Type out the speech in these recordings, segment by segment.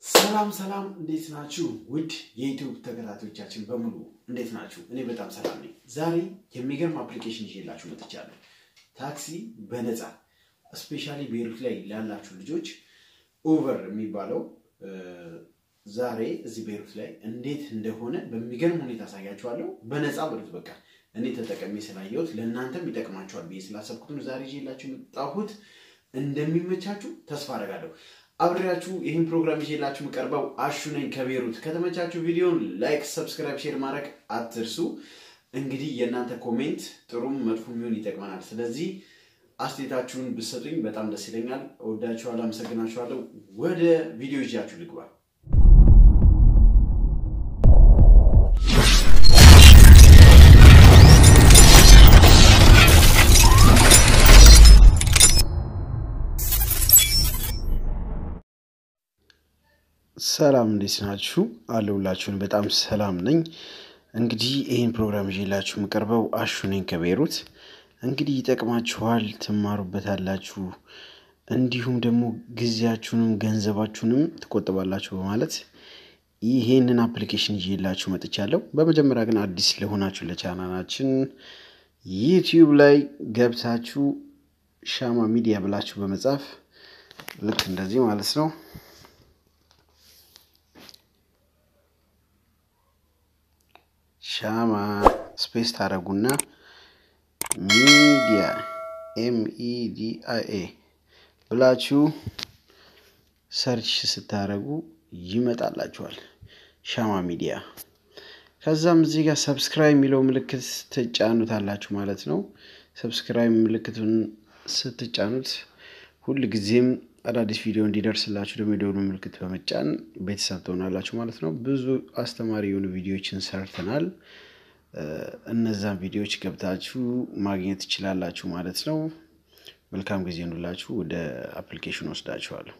ሰላም ሰላም፣ እንዴት ናችሁ? ውድ የዩቲዩብ ተከታታዮቻችን በሙሉ እንዴት ናችሁ? እኔ በጣም ሰላም ነኝ። ዛሬ የሚገርም አፕሊኬሽን ይዤላችሁ መጥቻለሁ። ታክሲ በነፃ ስፔሻሊ ቤሩት ላይ ላላችሁ ልጆች ኡበር የሚባለው ዛሬ እዚህ ቤሩት ላይ እንዴት እንደሆነ በሚገርም ሁኔታ አሳያችኋለሁ። በነፃ በሉት በቃ እኔ ተጠቀሜ ስላየሁት ለእናንተም ይጠቅማችኋል ብዬ ስላሰብኩት ዛሬ ይዤላችሁ የመጣሁት እንደሚመቻችሁ ተስፋ አደርጋለሁ። አብሬያችሁ ይህን ፕሮግራም ይዤላችሁ የምቀርበው አሹ ነኝ ከቤሩት። ከተመቻችሁ ቪዲዮን ላይክ፣ ሰብስክራይብ፣ ሼር ማድረግ አትርሱ። እንግዲህ የእናንተ ኮሜንት ጥሩም መጥፎ የሚሆን ይጠቅመናል። ስለዚህ አስተያየታችሁን ብትሰጡኝ በጣም ደስ ይለኛል። እወዳችኋለሁ፣ አመሰግናችኋለሁ። ወደ ቪዲዮ ይዣችሁ ልግባ። ሰላም እንዴት ናችሁ? አለሁላችሁን። በጣም ሰላም ነኝ። እንግዲህ ይህን ፕሮግራም ይዤላችሁ የምቀርበው አሹ ነኝ ከቤሩት። እንግዲህ ይጠቅማችኋል፣ ትማሩበታላችሁ፣ እንዲሁም ደግሞ ጊዜያችሁንም ገንዘባችሁንም ትቆጥባላችሁ በማለት ይሄንን አፕሊኬሽን ይዤላችሁ መጥቻለሁ። በመጀመሪያ ግን አዲስ ለሆናችሁ ለቻናላችን ዩቲዩብ ላይ ገብታችሁ ሻማ ሚዲያ ብላችሁ በመጻፍ ልክ እንደዚህ ማለት ነው ሻማ ስፔስ ታደረጉና ሚዲያ ኤምኢዲአይኤ ብላችሁ ሰርች ስታደረጉ ይመጣላችኋል። ሻማ ሚዲያ። ከዛም እዚህ ጋር ሰብስክራይብ የሚለው ምልክት ትጫኑታላችሁ ማለት ነው። ሰብስክራይብ ምልክቱን ስትጫኑት ሁል ጊዜም አዳዲስ ቪዲዮ እንዲደርስላችሁ ደግሞ የደወሉ ምልክት በመጫን ቤተሰብ ትሆናላችሁ ማለት ነው። ብዙ አስተማሪ የሆኑ ቪዲዮዎችን ሰርተናል። እነዛን ቪዲዮዎች ገብታችሁ ማግኘት ትችላላችሁ ማለት ነው። መልካም ጊዜ እንላችሁ። ወደ አፕሊኬሽን ወስዳችኋለሁ።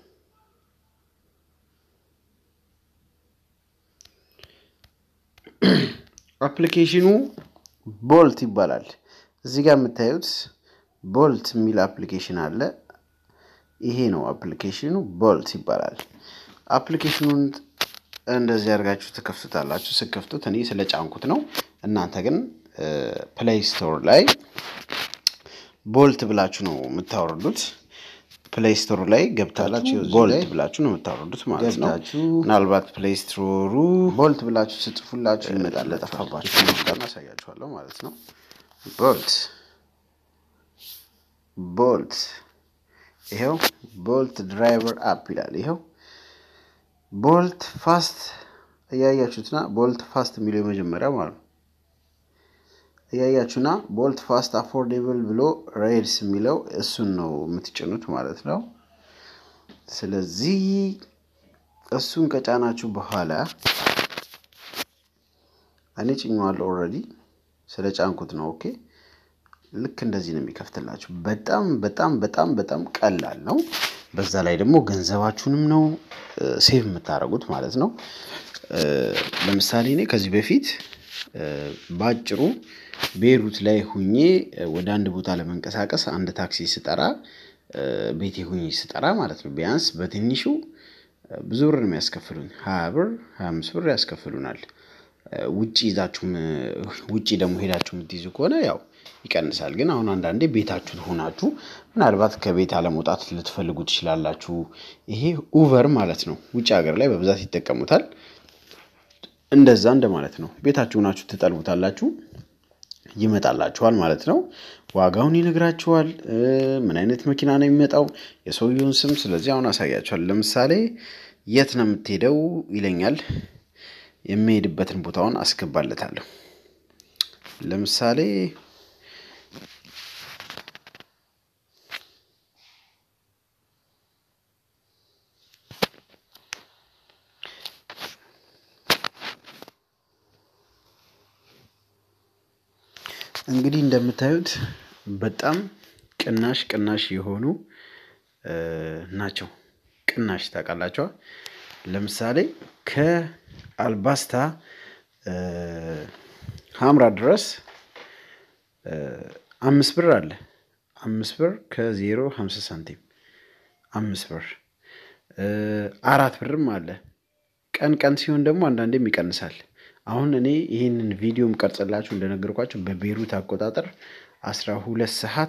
አፕሊኬሽኑ ቦልት ይባላል። እዚህ ጋር የምታዩት ቦልት የሚል አፕሊኬሽን አለ። ይሄ ነው አፕሊኬሽኑ፣ ቦልት ይባላል። አፕሊኬሽኑን እንደዚህ አድርጋችሁ ትከፍቱታላችሁ። ስከፍቱት እኔ ስለ ጫንኩት ነው። እናንተ ግን ፕሌይ ስቶር ላይ ቦልት ብላችሁ ነው የምታወርዱት። ፕሌይ ስቶር ላይ ገብታችሁ ቦልት ብላችሁ ነው የምታወርዱት ማለት ነው። ምናልባት ፕሌይ ስቶሩ ቦልት ብላችሁ ስጽፉላችሁ ይመጣል። ለጠፋባችሁ አሳያችኋለሁ ማለት ነው። ቦልት ቦልት ይኸው ቦልት ድራይቨር አፕ ይላል። ይኸው ቦልት ፋስት እያያችሁትና ቦልት ፋስት የሚለው የመጀመሪያ ማለት ነው። እያያችሁና ቦልት ፋስት አፎርዴብል ብሎ ሬድስ የሚለው እሱን ነው የምትጭኑት ማለት ነው። ስለዚህ እሱን ከጫናችሁ በኋላ እኔ ጭኘዋለሁ ኦልሬዲ ስለ ጫንኩት ነው። ኦኬ ልክ እንደዚህ ነው የሚከፍትላችሁ። በጣም በጣም በጣም በጣም ቀላል ነው። በዛ ላይ ደግሞ ገንዘባችሁንም ነው ሴቭ የምታደርጉት ማለት ነው። ለምሳሌ እኔ ከዚህ በፊት በአጭሩ ቤሩት ላይ ሁኜ ወደ አንድ ቦታ ለመንቀሳቀስ አንድ ታክሲ ስጠራ ቤቴ ሁኜ ስጠራ ማለት ነው ቢያንስ በትንሹ ብዙ ብር ነው የሚያስከፍሉኝ። ሀያ ብር ሀያ አምስት ብር ያስከፍሉናል። ውጭ ይዛችሁ ውጭ ደግሞ ሄዳችሁ የምትይዙ ከሆነ ያው ይቀንሳል። ግን አሁን አንዳንዴ ቤታችሁን ሆናችሁ ምናልባት ከቤት አለመውጣት ልትፈልጉ ትችላላችሁ። ይሄ ኡቨር ማለት ነው። ውጭ ሀገር ላይ በብዛት ይጠቀሙታል። እንደዛ እንደማለት ነው። ቤታችሁ ሆናችሁ ትጠልቡታላችሁ፣ ይመጣላችኋል ማለት ነው። ዋጋውን ይነግራችኋል። ምን አይነት መኪና ነው የሚመጣው፣ የሰውየውን ስም። ስለዚህ አሁን አሳያችኋል። ለምሳሌ የት ነው የምትሄደው ይለኛል። የሚሄድበትን ቦታውን አስገባለታለሁ። ለምሳሌ እንግዲህ እንደምታዩት በጣም ቅናሽ ቅናሽ የሆኑ ናቸው። ቅናሽ ታውቃላቸዋ። ለምሳሌ ከአልባስታ ሀምራ ድረስ አምስት ብር አለ። አምስት ብር ከዜሮ ሀምሳ ሳንቲም አምስት ብር አራት ብርም አለ ቀን ቀን ሲሆን ደግሞ አንዳንዴም ይቀንሳል። አሁን እኔ ይህንን ቪዲዮም ቀርጽላችሁ እንደነገርኳችሁ በቤሩት አቆጣጠር አስራ ሁለት ሰዓት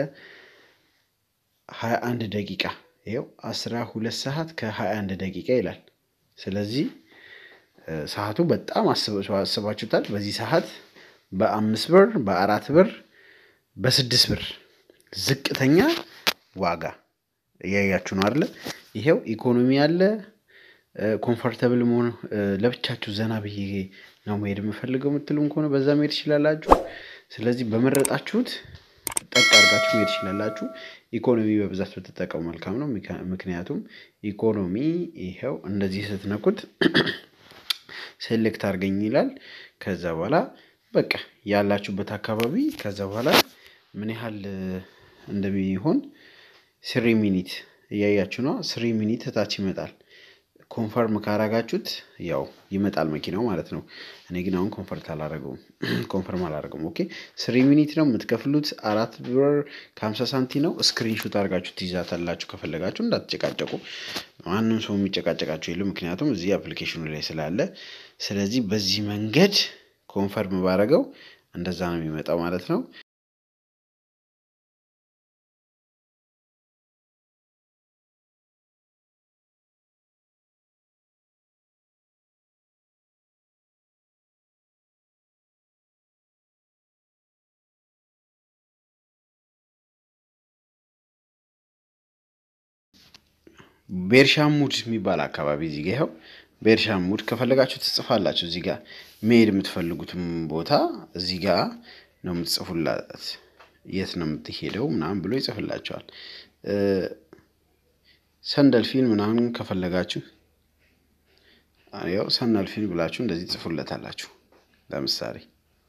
ከሀያ አንድ ደቂቃ ይኸው አስራ ሁለት ሰዓት ከሀያ አንድ ደቂቃ ይላል። ስለዚህ ሰዓቱ በጣም አስባችሁታል። በዚህ ሰዓት በአምስት ብር በአራት ብር በስድስት ብር ዝቅተኛ ዋጋ እያያችሁ ነው አይደለ? ይሄው ኢኮኖሚ አለ። ኮምፎርተብል መሆን ለብቻችሁ ዘና ብዬ ነው መሄድ የምፈልገው የምትሉም ከሆነ በዛ መሄድ ትችላላችሁ። ስለዚህ በመረጣችሁት ጠቅ አድርጋችሁ መሄድ ትችላላችሁ። ኢኮኖሚ በብዛት ብትጠቀሙ መልካም ነው። ምክንያቱም ኢኮኖሚ ይኸው እንደዚህ ስትነኩት ሴሌክት አድርገኝ ይላል። ከዛ በኋላ በቃ ያላችሁበት አካባቢ ከዛ በኋላ ምን ያህል እንደሚሆን ስሪ ሚኒት እያያችሁ ነው። ስሪ ሚኒት እታች ይመጣል። ኮንፈርም ካረጋችሁት ያው ይመጣል መኪናው ማለት ነው። እኔ ግን አሁን ኮንፈርት አላረገውም ኮንፈርም አላረገውም። ኦኬ ስሪ ሚኒት ነው የምትከፍሉት አራት ብር ከሀምሳ ሳንቲ ነው። ስክሪንሾት አድርጋችሁ ትይዛታላችሁ ከፈለጋችሁ እንዳትጨቃጨቁ። ማንም ሰው የሚጨቃጨቃችሁ የለም፣ ምክንያቱም እዚህ አፕሊኬሽኑ ላይ ስላለ። ስለዚህ በዚህ መንገድ ኮንፈርም ባረገው እንደዛ ነው የሚመጣው ማለት ነው። ቤርሻሙድ የሚባል አካባቢ እዚህ ጋ ይኸው ቤርሻሙድ ከፈለጋችሁ ትጽፋላችሁ። እዚህ ጋር መሄድ የምትፈልጉትም ቦታ እዚህ ጋር ነው የምትጽፉላት። የት ነው የምትሄደው ምናምን ብሎ ይጽፍላቸዋል። ሰንደልፊን ምናምን ከፈለጋችሁ ያው ሰንደልፊን ብላችሁ እንደዚህ ጽፉለታላችሁ። ለምሳሌ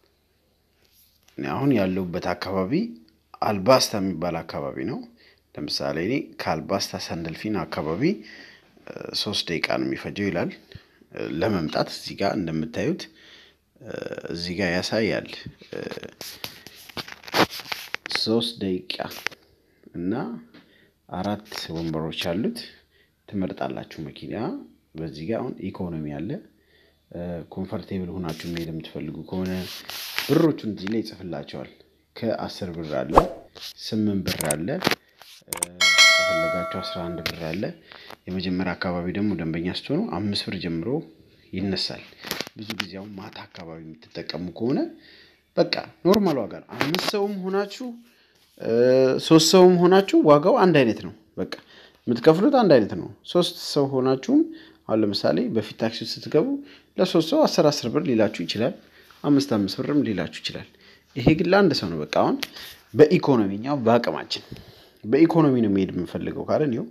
አሁን ያለሁበት አካባቢ አልባስታ የሚባል አካባቢ ነው። ለምሳሌ እኔ ከአልባስታ ሰንደልፊን አካባቢ ሶስት ደቂቃ ነው የሚፈጀው ይላል ለመምጣት። እዚህ ጋር እንደምታዩት እዚህ ጋር ያሳያል ሶስት ደቂቃ እና አራት ወንበሮች አሉት። ትመርጣላችሁ መኪና። በዚህ ጋር አሁን ኢኮኖሚ አለ። ኮምፈርቴብል ሆናችሁ መሄድ የምትፈልጉ ከሆነ ብሮቹን እዚህ ላይ ይጽፍላቸዋል። ከአስር ብር አለ፣ ስምንት ብር አለ ከፈለጋችሁ አስራ አንድ ብር አለ። የመጀመሪያ አካባቢ ደግሞ ደንበኛ ስትሆኑ አምስት ብር ጀምሮ ይነሳል። ብዙ ጊዜ አሁን ማታ አካባቢ የምትጠቀሙ ከሆነ በቃ ኖርማል ዋጋ ነው። አምስት ሰውም ሆናችሁ ሶስት ሰውም ሆናችሁ ዋጋው አንድ አይነት ነው። በቃ የምትከፍሉት አንድ አይነት ነው። ሶስት ሰው ሆናችሁም አሁን ለምሳሌ በፊት ታክሲ ስትገቡ ለሶስት ሰው አስር አስር ብር ሊላችሁ ይችላል። አምስት አምስት ብርም ሊላችሁ ይችላል። ይሄ ግን ለአንድ ሰው ነው። በቃ አሁን በኢኮኖሚኛው በአቅማችን በኢኮኖሚ ነው መሄድ የምንፈልገው ካለን ይኸው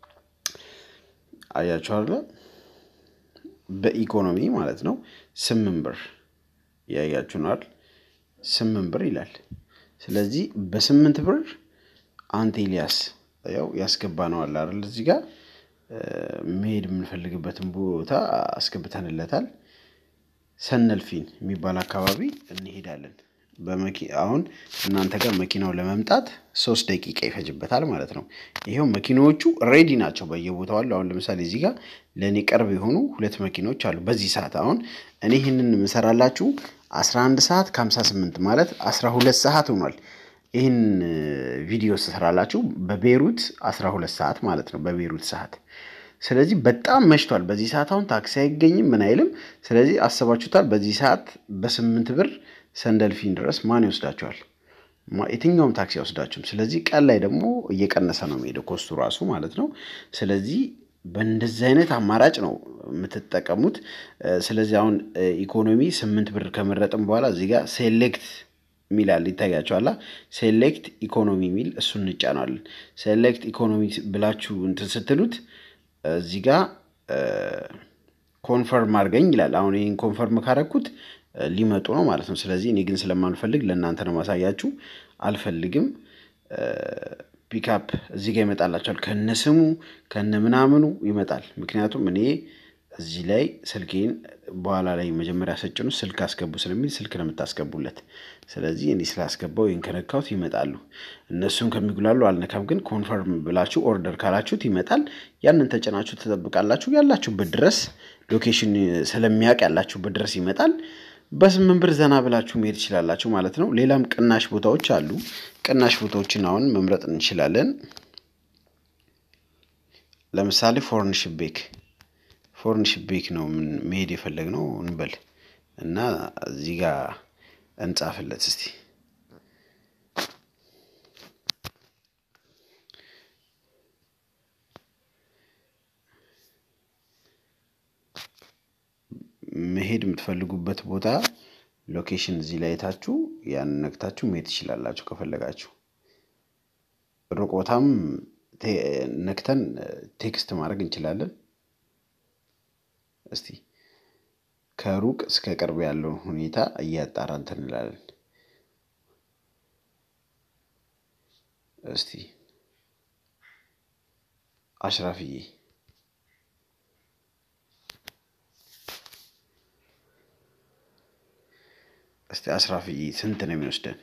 አያችሁ አይደለ? በኢኮኖሚ ማለት ነው ስምንት ብር ያያችሁ ነው አይደል? ስምንት ብር ይላል። ስለዚህ በስምንት ብር አንተ ኤልያስ ያው ያስገባ ነው አለ አይደል? እዚህ ጋር መሄድ የምንፈልግበትን ቦታ አስገብተንለታል። ሰነልፊን የሚባል አካባቢ እንሄዳለን። አሁን እናንተ ጋር መኪናው ለመምጣት ሶስት ደቂቃ ይፈጅበታል ማለት ነው። ይኸው መኪናዎቹ ሬዲ ናቸው፣ በየቦታው አሉ። አሁን ለምሳሌ እዚህ ጋር ለእኔ ቅርብ የሆኑ ሁለት መኪኖች አሉ በዚህ ሰዓት። አሁን እኔ ይህንን የምሰራላችሁ አስራ አንድ ሰዓት ከሀምሳ ስምንት ማለት አስራ ሁለት ሰዓት ሆኗል። ይህን ቪዲዮ ስሰራላችሁ በቤሩት አስራ ሁለት ሰዓት ማለት ነው፣ በቤሩት ሰዓት። ስለዚህ በጣም መሽቷል። በዚህ ሰዓት አሁን ታክሲ አይገኝም፣ ምን አይልም። ስለዚህ አስባችሁታል። በዚህ ሰዓት በስምንት ብር ሰንደልፊን ድረስ ማን ይወስዳቸዋል? የትኛውም ታክሲ አይወስዳችሁም። ስለዚህ ቀን ላይ ደግሞ እየቀነሰ ነው የሚሄደው ኮስቱ ራሱ ማለት ነው። ስለዚህ በእንደዚህ አይነት አማራጭ ነው የምትጠቀሙት። ስለዚህ አሁን ኢኮኖሚ ስምንት ብር ከመረጥም በኋላ እዚህ ጋር ሴሌክት ሚላል ይታያቸዋላ። ሴሌክት ኢኮኖሚ የሚል እሱን እንጫናለን። ሴሌክት ኢኮኖሚ ብላችሁ እንትን ስትሉት እዚህ ጋር ኮንፈርም አድርገኝ ይላል። አሁን ይህን ኮንፈርም ካረግኩት ሊመጡ ነው ማለት ነው። ስለዚህ እኔ ግን ስለማልፈልግ ለእናንተ ነው ማሳያችሁ። አልፈልግም። ፒክአፕ እዚህ ጋር ይመጣላቸዋል። ከነ ስሙ ከነ ምናምኑ ይመጣል። ምክንያቱም እኔ እዚህ ላይ ስልኬን በኋላ ላይ መጀመሪያ ሰጭኑ ስልክ አስገቡ ስለሚል ስልክ ነው የምታስገቡለት። ስለዚህ እኔ ስላስገባው ይህን ከነካሁት ይመጣሉ። እነሱም ከሚጉላሉ አልነካም። ግን ኮንፈርም ብላችሁ ኦርደር ካላችሁት ይመጣል። ያንን ተጭናችሁ ትጠብቃላችሁ። ያላችሁበት ድረስ ሎኬሽን ስለሚያውቅ ያላችሁበት ድረስ ይመጣል። በስምንት ብር ዘና ብላችሁ መሄድ ትችላላችሁ ማለት ነው። ሌላም ቅናሽ ቦታዎች አሉ። ቅናሽ ቦታዎችን አሁን መምረጥ እንችላለን። ለምሳሌ ፎርንሽ ቤክ ፎርንሽ ቤክ ነው መሄድ የፈለግነው እንበል እና እዚህ ጋር እንጻፍለት እስቲ መሄድ የምትፈልጉበት ቦታ ሎኬሽን እዚህ ላይ የታችሁ ያን ነክታችሁ መሄድ ትችላላችሁ። ከፈለጋችሁ ሩቅ ቦታም ነክተን ቴክስት ማድረግ እንችላለን። እስቲ ከሩቅ እስከ ቅርብ ያለውን ሁኔታ እያጣራ እንትን እንላለን። እስቲ አሽራፍዬ እስቲ አስራፍዬ ስንት ነው የሚወስደን?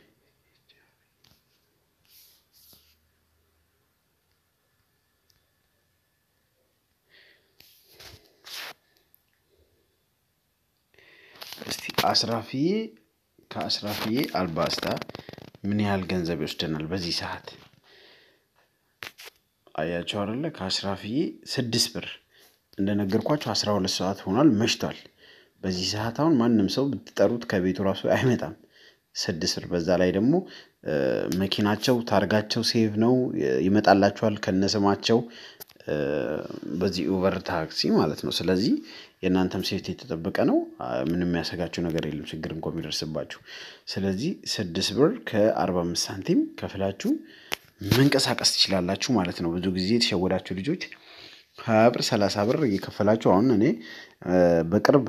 እስቲ አስራፍዬ ከአስራፍዬ አልባስታ ምን ያህል ገንዘብ ይወስደናል በዚህ ሰዓት? አያቸው አይደለ? ከአስራፍዬ ስድስት ብር እንደነገርኳቸው አስራ ሁለት ሰዓት ሆኗል፣ መሽቷል። በዚህ ሰዓት አሁን ማንም ሰው ብትጠሩት ከቤቱ ራሱ አይመጣም። ስድስት ብር በዛ ላይ ደግሞ መኪናቸው ታርጋቸው ሴቭ ነው ይመጣላቸዋል ከነስማቸው በዚህ ኡበር ታክሲ ማለት ነው። ስለዚህ የእናንተም ሴፍቲ የተጠበቀ ነው። ምንም የሚያሰጋችሁ ነገር የለም ችግር እንኳ የሚደርስባችሁ። ስለዚህ ስድስት ብር ከአርባ አምስት ሳንቲም ከፍላችሁ መንቀሳቀስ ትችላላችሁ ማለት ነው። ብዙ ጊዜ የተሸወዳችሁ ልጆች ሀያ ብር ሰላሳ ብር እየከፈላችሁ አሁን እኔ በቅርብ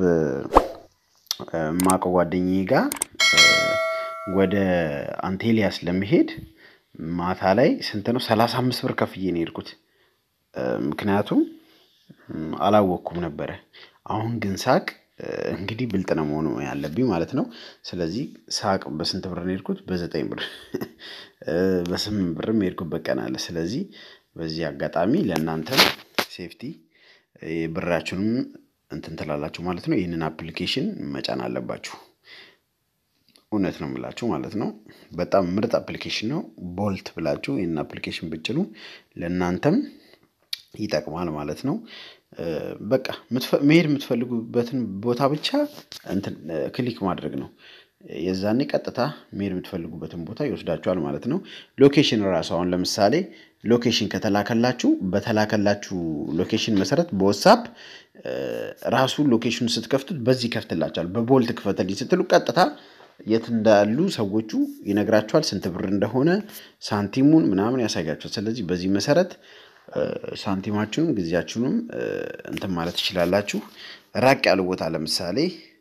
ማቀው ጓደኛዬ ጋር ወደ አንቴሊያስ ለመሄድ ማታ ላይ ስንት ነው ሰላሳ አምስት ብር ከፍዬ ነው የሄድኩት። ምክንያቱም አላወቅኩም ነበረ። አሁን ግን ሳቅ እንግዲህ ብልጥ ነው መሆኑ ያለብኝ ማለት ነው። ስለዚህ ሳቅ በስንት ብር ነው የሄድኩት? በዘጠኝ ብር በስምንት ብርም የሄድኩበት ቀን አለ። ስለዚህ በዚህ አጋጣሚ ለእናንተም ሴፍቲ ብራችሁንም እንትን ትላላችሁ ማለት ነው። ይህንን አፕሊኬሽን መጫን አለባችሁ። እውነት ነው የምላችሁ ማለት ነው። በጣም ምርጥ አፕሊኬሽን ነው። ቦልት ብላችሁ ይህንን አፕሊኬሽን ብጭኑ ለእናንተም ይጠቅማል ማለት ነው። በቃ መሄድ የምትፈልጉበትን ቦታ ብቻ እንትን ክሊክ ማድረግ ነው። የዛኔ ቀጥታ መሄድ የምትፈልጉበትን ቦታ ይወስዳችኋል ማለት ነው። ሎኬሽን ራሱ አሁን ለምሳሌ ሎኬሽን ከተላከላችሁ በተላከላችሁ ሎኬሽን መሰረት በወሳፕ ራሱ ሎኬሽኑን ስትከፍቱት በዚህ ይከፍትላችኋል። በቦልት ክፈተልኝ ስትሉ ቀጥታ የት እንዳሉ ሰዎቹ ይነግራችኋል። ስንት ብር እንደሆነ ሳንቲሙን ምናምን ያሳያችኋል። ስለዚህ በዚህ መሰረት ሳንቲማችሁንም ጊዜያችሁንም እንትን ማለት ትችላላችሁ። ራቅ ያሉ ቦታ ለምሳሌ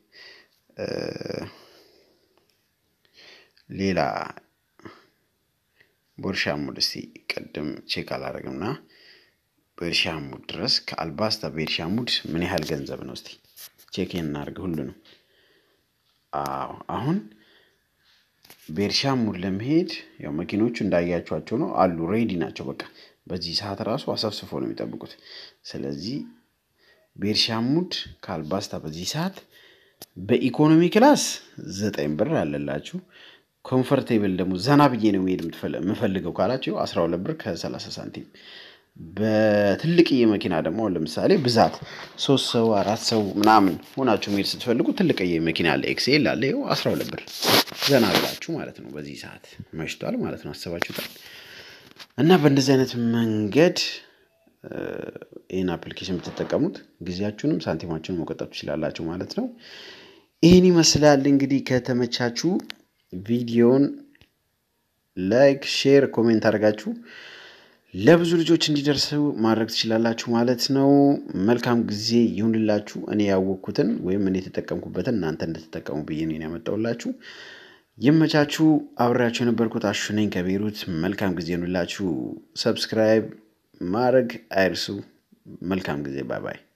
ሌላ ቦርሻሙድ እስቲ ቅድም ቼክ አላደረግምና ቤርሻሙድ ድረስ ከአልባስታ ቤርሻሙድ ምን ያህል ገንዘብ ነው? እስቲ ቼክ እናድርግ ሁሉንም። አዎ አሁን ቤርሻሙድ ለመሄድ ያው መኪኖቹ እንዳያቸኋቸው ነው አሉ፣ ሬዲ ናቸው። በቃ በዚህ ሰዓት ራሱ አሰብስፎ ነው የሚጠብቁት። ስለዚህ ቤርሻሙድ ከአልባስታ በዚህ ሰዓት በኢኮኖሚ ክላስ ዘጠኝ ብር አለላችሁ። ኮምፈርቴብል ደግሞ ዘና ብዬ ነው መሄድ የምፈልገው ካላችሁ አስራ ሁለት ብር ከሰላሳ ሳንቲም። በትልቅዬ መኪና ደግሞ ለምሳሌ ብዛት ሶስት ሰው አራት ሰው ምናምን ሆናችሁ መሄድ ስትፈልጉ ትልቅዬ መኪና አለ፣ ኤክስኤል አለ። ይኸው አስራ ሁለት ብር ዘና ብላችሁ ማለት ነው። በዚህ ሰዓት መሽቷል ማለት ነው። አስባችሁታል። እና በእንደዚህ አይነት መንገድ ይህን አፕሊኬሽን የምትጠቀሙት ጊዜያችሁንም ሳንቲማችሁንም መቆጠብ ትችላላችሁ ማለት ነው። ይህን ይመስላል እንግዲህ ከተመቻችሁ ቪዲዮን ላይክ፣ ሼር፣ ኮሜንት አድርጋችሁ ለብዙ ልጆች እንዲደርሱ ማድረግ ትችላላችሁ ማለት ነው። መልካም ጊዜ ይሁንላችሁ። እኔ ያወቅኩትን ወይም እኔ የተጠቀምኩበትን እናንተ እንድትጠቀሙ ብዬ ነው ያመጣሁላችሁ። ይመቻችሁ። አብሬያችሁ የነበርኩት አሹ ነኝ ከቤሩት። መልካም ጊዜ ይሁንላችሁ። ሰብስክራይብ ማድረግ አይርሱ። መልካም ጊዜ። ባይ ባይ።